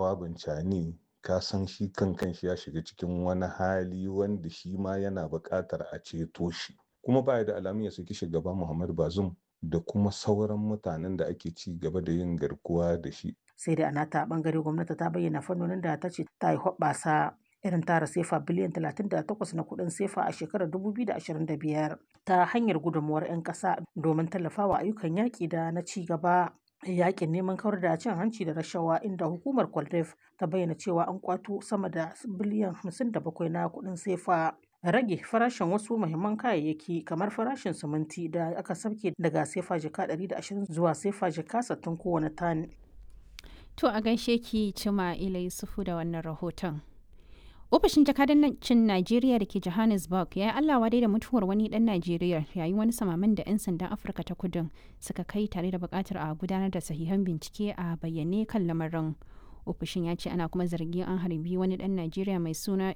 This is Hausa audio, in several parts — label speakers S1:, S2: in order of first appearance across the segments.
S1: jawabin cani ka san shi kan kanshi ya shiga cikin wani hali wanda shi ma yana buƙatar a ceto shi kuma baya da alamun ya saki shugaba Muhammad Bazoum da kuma sauran mutanen da ake ci gaba da yin garkuwa da shi
S2: sai da anata bangare gwamnati ta bayyana fannonin da ta ce ta yi hoɓɓasa irin tara sefa biliyan 38 na kuɗin sefa a shekarar 2025 ta hanyar gudunmuwar 'yan ƙasa domin tallafawa ayyukan yaƙi da na ci gaba yakin neman kawar da cin hanci da rashawa inda hukumar kwaldef ta bayyana cewa an kwato sama da biliyan 57 na kuɗin sefa rage farashin wasu muhimman kayayyaki kamar farashin siminti da aka sauke daga sefa jika 120 zuwa sefa jika 60 kowane tan.
S3: To a gaishe ki cima ila Yusufu da wannan rahoton. Ofishin jakadancin Najeriya da ke Johannesburg ya yi Allah wadai da mutuwar wani dan Najeriya yayin wani samaman da 'yan sandan Afirka ta kudin suka kai tare da bukatar a gudanar da sahihan bincike a bayyane kan lamarin. Ofishin ya ce ana kuma zargin an harbi wani dan Najeriya mai suna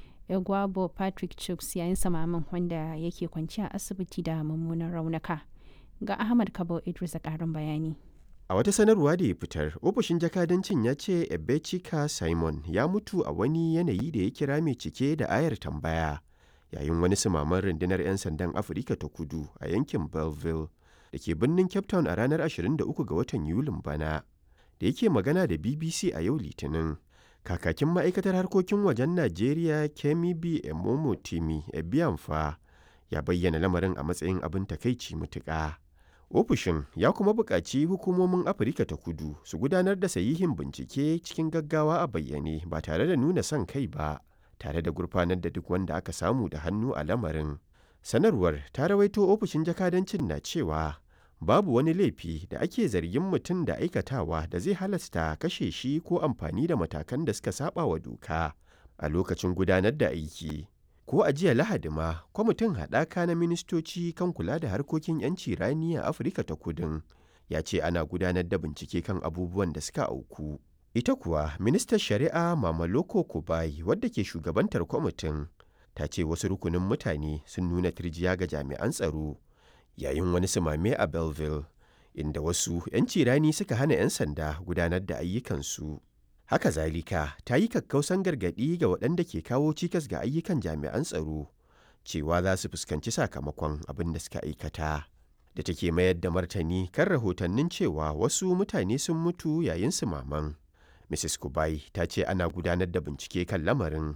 S3: Egwabo Patrick Chuks yayin samaman wanda yake kwanci a asibiti da mummunan raunuka. Ga Ahmad Kabo Idris a ƙarin bayani.
S4: A wata sanarwa da ya fitar, ofishin jakadancin ya ce Ebechika Simon ya mutu a wani yanayi da ya kira mai cike da ayar tambaya yayin wani sumaman rundunar 'yan sandan Afirka ta kudu a yankin Belleville da ke birnin Cape Town a ranar 23 ga watan Yulin bana. Da yake magana da BBC a yau Litinin, kakakin ma'aikatar harkokin wajen Najeriya Kemi B. Emomo Timi Ebiamfa ya bayyana lamarin a matsayin abin takaici mutuƙa. ofishin ya kuma buƙaci hukumomin afirka ta kudu su gudanar da sahihin bincike cikin gaggawa a bayyane ba tare da nuna son kai ba tare da gurfanar da duk wanda aka samu da hannu a lamarin sanarwar ta rawaito ofishin jakadancin na cewa babu wani laifi da ake zargin mutum da aikatawa da zai halasta kashe shi ko amfani da matakan da suka saba wa doka a lokacin gudanar da aiki ko a jiya lahadi ma kwamitin haɗaka na ministoci kan kula da harkokin 'yanci rani a afirka ta kudin ya ce ana gudanar da bincike kan abubuwan da suka auku ita kuwa ministan shari'a mamaloko kubai wadda ke shugabantar kwamitin ta ce wasu rukunin mutane sun nuna turjiya ga jami'an tsaro yayin wani sumame a belleville inda wasu 'yanci rani suka hana 'yan sanda gudanar da ayyukansu Haka zalika ta yi kakkausan gargaɗi ga waɗanda ke kawo cikas ga ayyukan jami'an tsaro cewa za su fuskanci sakamakon abin da suka aikata. Da take mayar da martani kan rahotannin cewa wasu mutane sun mutu yayin su maman. Mrs. Kubai ta ce ana gudanar da bincike kan lamarin.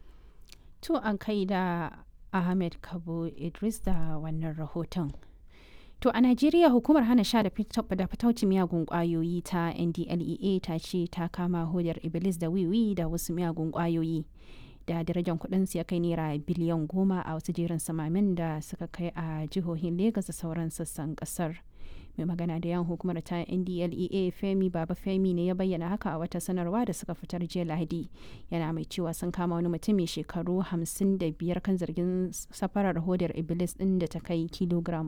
S3: To an kai da Ahmed Kabo Idris da wannan rahoton. To a Najeriya hukumar hana sha da fitauci miyagun kwayoyi ta NDLEA ta ce ta kama hodar Iblis da wiwi da wasu miyagun kwayoyi da darajar kudin ya kai naira biliyan goma a wasu jerin samamin da suka kai a jihohin Legas da sauran sassan kasar. mai magana da yan hukumar ta ndlea femi baba femi ne ya bayyana haka a wata sanarwa da suka fitar jiya lahadi yana mai cewa sun kama wani mutum mai shekaru 55 kan zargin safarar hodar iblis din da ta kai kilogram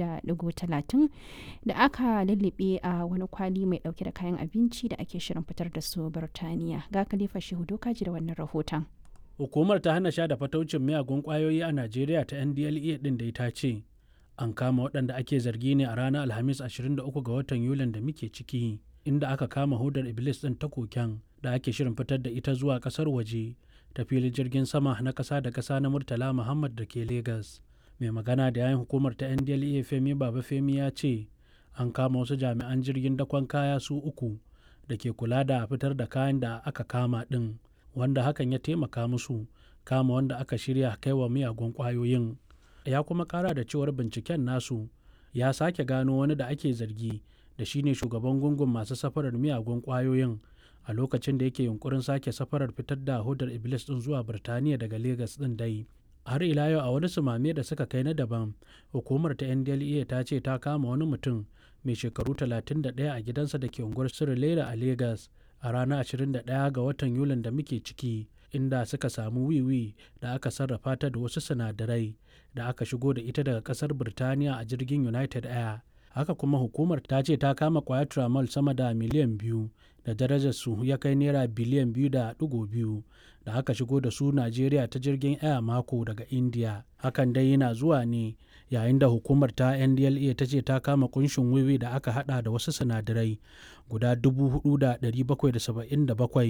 S3: 3.30 da aka lullube a wani kwali mai dauke da kayan abinci da ake shirin fitar da su birtaniya ga khalifa shehu dokaji da wannan rahoton
S5: hukumar ta hana sha da fataucin miyagun kwayoyi a najeriya ta ndlea din da ita ce an kama waɗanda ake zargi ne a ranar alhamis 23 ga watan yulin da muke ciki inda aka kama hudar iblis ɗin ta koken da ake shirin fitar da ita zuwa ƙasar waje ta filin jirgin sama na ƙasa da ƙasa na murtala muhammad da ke Legas. mai magana da yayin hukumar ta ndlea femi baba femi ya ce an kama wasu jami'an jirgin dakon kaya su uku da ke kula da fitar da kayan da aka kama ɗin wanda hakan ya taimaka musu kama wanda aka shirya kai wa miyagun ƙwayoyin ya kuma kara da cewar binciken nasu ya sake gano wani da ake zargi da shine shugaban gungun masu safarar miyagun kwayoyin a lokacin da yake yunkurin sake safarar fitar da hudar iblis din zuwa birtaniya daga Legas din dai har ila yau a wani sumame da suka kai na daban hukumar ta ndlea ta ce ta kama wani mutum mai shekaru 31 a gidansa da ke unguwar sirilela a Legas a ranar 21 ga watan yulin da muke ciki inda suka samu wiwi da aka sarrafa ta da wasu sinadarai da aka shigo da ita daga kasar birtaniya a jirgin united air haka kuma hukumar ta ce ta kama kwayar tramal sama da miliyan biyu da darajar su ya kai naira biliyan biyu da digo biyu da aka shigo da su najeriya ta jirgin air mako daga india hakan dai yana zuwa ne yayin da hukumar ta ndla ta ce ta kama kunshin wiwi da aka hada da wasu sinadarai guda 4,777